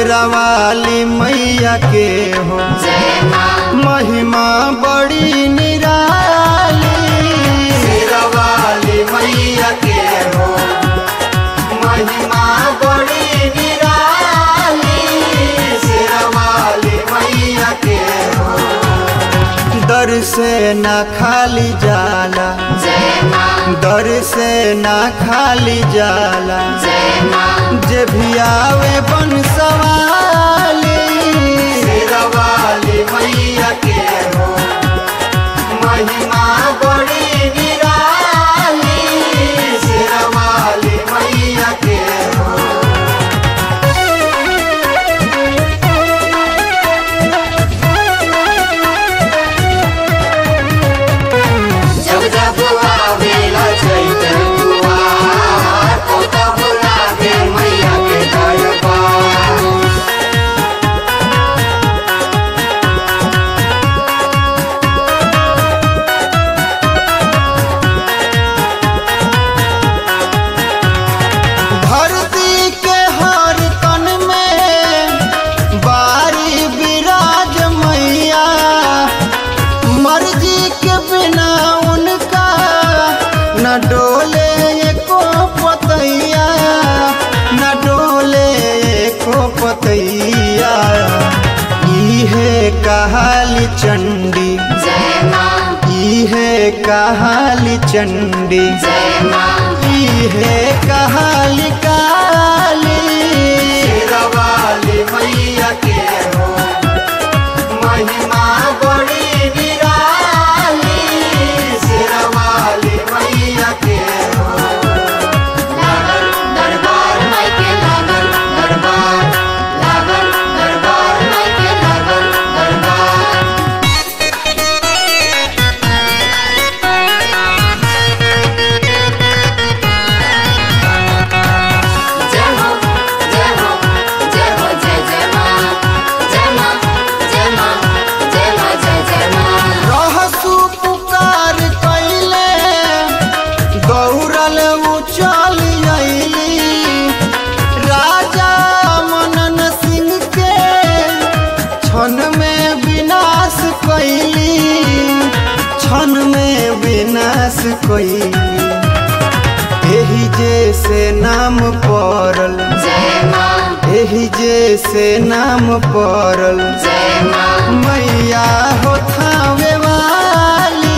शेरा वाली मैया के हो जय माँ महिमा बड़ी निराली शेरा वाली मैया के हो महिमा बड़ी निराली शेरा वाली मैया के हो दर से ना खाली जाला जय माँ दर से ना खाली जाला जय माँ जे भी आवे बन सवाली शेरा वाली मैया के हो महिमा बड़ी निराली शेरा वाली मैया के हो जब जब आवेला चैत दुआर तो तब लागे मैया के दरबार धरती के हर तन में बारी विराज मैया मर्जी के बिना उनका न डोले एको पतैया न डोले एको पतैया इहे कहाली चंडी जय माँ इहे कहाली चंडी जय माँ इहे कहाली काली शेरवाली मैया के हो महिमा बड़ी निराली शेरवाली मैया के हो लागल दरबार माई के लागल दरबार लागल दरबार माई के लागल दरबार जय हो जय हो जय हो जय जय माँ जय माँ जय माँ जय माँ जय जय माँ रहसु पुकार कैले गौरल उचल अइली राजा मनन सिंह के क्षण में विनाश कैली क्षण में विनाश कैली एही जे से नाम पड़ल जय माँ एही जे से नाम पड़ल जय माँ मैया हो थावे वाली